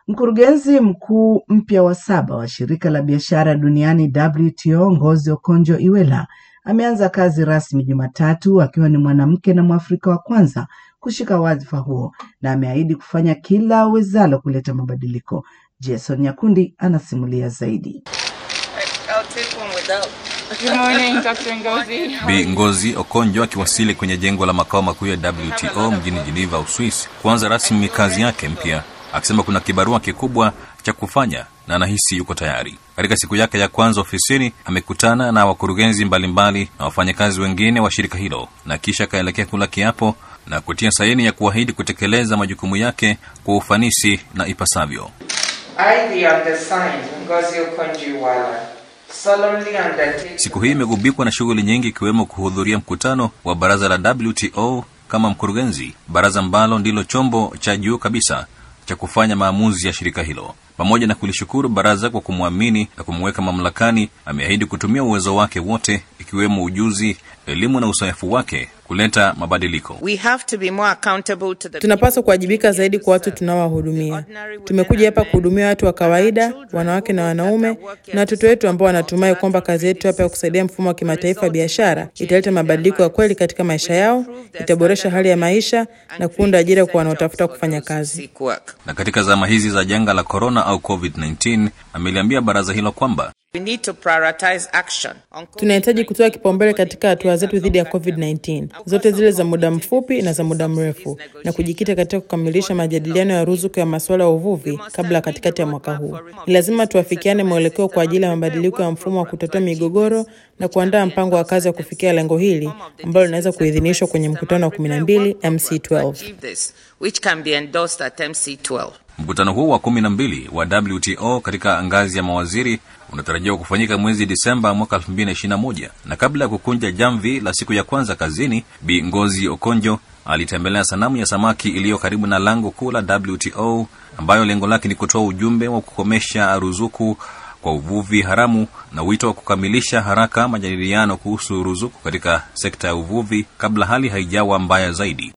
Mkurugenzi mkuu mpya wa saba wa shirika la biashara duniani WTO Ngozi Okonjo-Iweala ameanza kazi rasmi Jumatatu akiwa ni mwanamke na Mwafrika wa kwanza kushika wadhifa huo na ameahidi kufanya kila awezalo kuleta mabadiliko. Jason Nyakundi anasimulia zaidi. Good morning, Dr. Ngozi. Bi Ngozi Okonjo akiwasili kwenye jengo la makao makuu ya WTO mjini Geneva, Uswisi, kuanza rasmi kazi yake mpya, akisema kuna kibarua kikubwa cha kufanya na anahisi yuko tayari. Katika siku yake ya kwanza ofisini, amekutana na wakurugenzi mbalimbali na wafanyakazi wengine wa shirika hilo na kisha akaelekea kula kiapo na kutia saini ya kuahidi kutekeleza majukumu yake kwa ufanisi na ipasavyo. I, the undersigned, Ngozi Okonjo-Iweala, solemnly undertake Siku hii imegubikwa na shughuli nyingi ikiwemo kuhudhuria mkutano wa baraza la WTO kama mkurugenzi, baraza ambalo ndilo chombo cha juu kabisa cha kufanya maamuzi ya shirika hilo. Pamoja na kulishukuru baraza kwa kumwamini na kumweka mamlakani, ameahidi kutumia uwezo wake wote, ikiwemo ujuzi, elimu na uzoefu wake kuleta mabadiliko. We have to be more accountable to the Tunapaswa kuwajibika zaidi kwa watu tunaowahudumia. Tumekuja hapa kuhudumia watu wa kawaida, wanawake na wanaume, na watoto wetu ambao wanatumai kwamba kazi yetu hapa ya kusaidia mfumo wa kimataifa wa biashara italeta mabadiliko ya kweli katika maisha yao, itaboresha hali ya maisha na kuunda ajira kwa wanaotafuta kufanya kazi. seek work. Na katika zama hizi za janga la corona au COVID-19, ameliambia baraza hilo kwamba We need to prioritize action on Tunahitaji kutoa kipaumbele katika hatua zetu dhidi ya COVID-19, zote zile za muda mfupi na za muda mrefu, na kujikita katika kukamilisha majadiliano ya ruzuku ya masuala ya uvuvi kabla ya katikati ya mwaka huu. Ni lazima tuafikiane mwelekeo kwa ajili ya mabadiliko ya mfumo wa kutatua migogoro na kuandaa mpango wa kazi wa kufikia lengo hili ambalo linaweza kuidhinishwa kwenye mkutano wa 12 MC12. achieve this, which can be endorsed at MC12. Mkutano huu wa kumi na mbili wa WTO katika ngazi ya mawaziri unatarajiwa kufanyika mwezi Disemba mwaka 2021 na kabla ya kukunja jamvi la siku ya kwanza kazini, Bi Ngozi Okonjo alitembelea sanamu ya samaki iliyo karibu na lango kuu la WTO ambayo lengo lake ni kutoa ujumbe wa kukomesha ruzuku kwa uvuvi haramu na wito wa kukamilisha haraka majadiliano kuhusu ruzuku katika sekta ya uvuvi kabla hali haijawa mbaya zaidi.